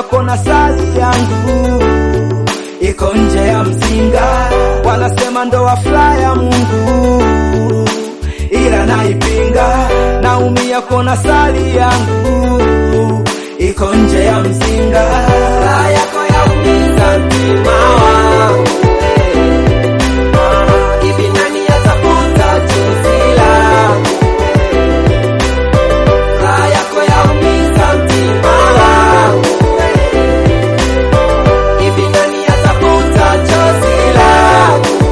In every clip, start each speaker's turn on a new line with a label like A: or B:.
A: yako na sali yangu iko nje ya mzinga, wanasema ndoa furaha ya Mungu, ila naipinga. Naumia kona sali yangu iko nje ya mzinga, raha yako yaumiza mtima wangu hivi nani atafuta chozi langu raha yako yaumiza mtima wangu hivi nani atafuta chozi langu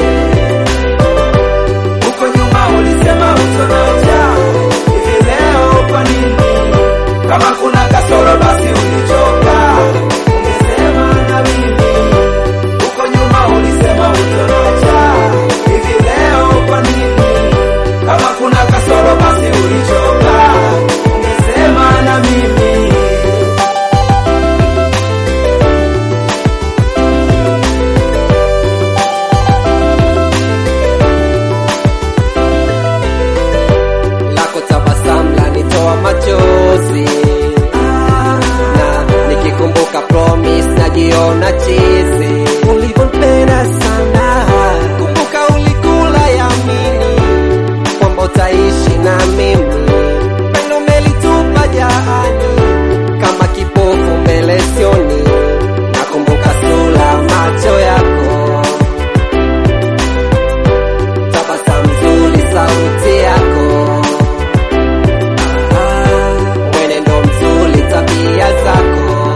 A: huko nyuma ulisema utonaja hivi leo kwa nini kama kuna kasoro basi ulichoka ungesema na mimi huko nyuma ulisema utonaja hivi leo kwa nini kama kuna kasoro basi ulichoka ungesema na mimi
B: lako tabasamu lanitoa machozi na nikikumbuka promise najiona chizi ulivyonipenda sana kumbuka ulikula yamini kwamba utaishi na mimi pendo umelitupa jahani kama kipofu mbele sioni nakumbuka sura macho yako tabasamu nzuri sauti yako Ah, mwenendo mzuri tabia zako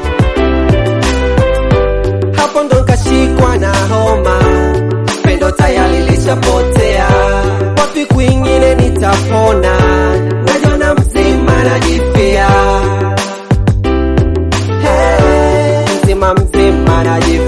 B: hapo ndo nkashikwa na homa pendo tayari lishapotea wapi kwingine nitapona najona mzima najipia hey, mzima mzima najipia